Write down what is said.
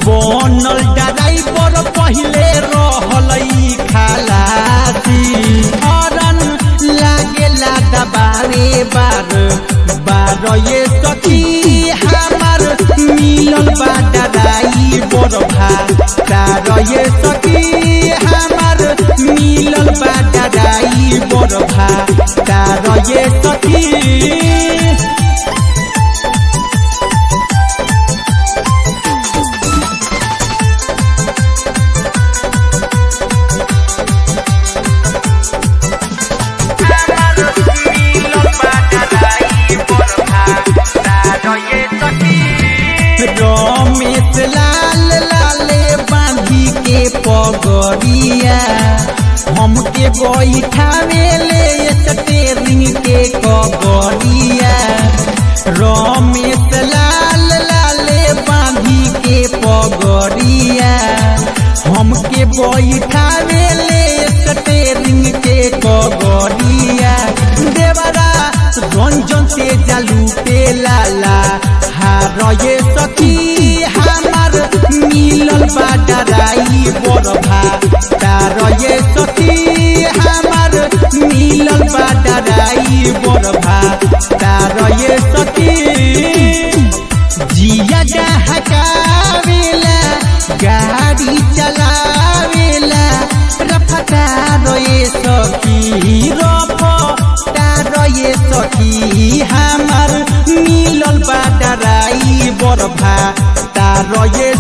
बनल ड्राइवर पहिले रहलई खलासी हरन लागेला दबारे बार बार ये सखी हमार मिलल बा ड्राइवर भा तार ये सखी हमार मिलल बा ड्राइवर भा तार ये सखी रमेश लाल लाले बांधी के पगड़िया हमके बैठावे ले स्टेरिंग के कगड़िया रमेश लाल लाले बांधी के पगड़िया हमके बैठावे ले स्टेरिंग के कगड़िया देवरा रंजन से जालू पे लाला हार ये सखी हमार मिलल बा ड्राइवर भा तार ये सखी हमार मिलल बा ड्राइवर भा तार ये सखी जिया डहकावेला गाड़ी चलावेला रफ्तार ये सखी रफ्तार ये सखी हमार मिलल बा ड्राइवर भा तार ये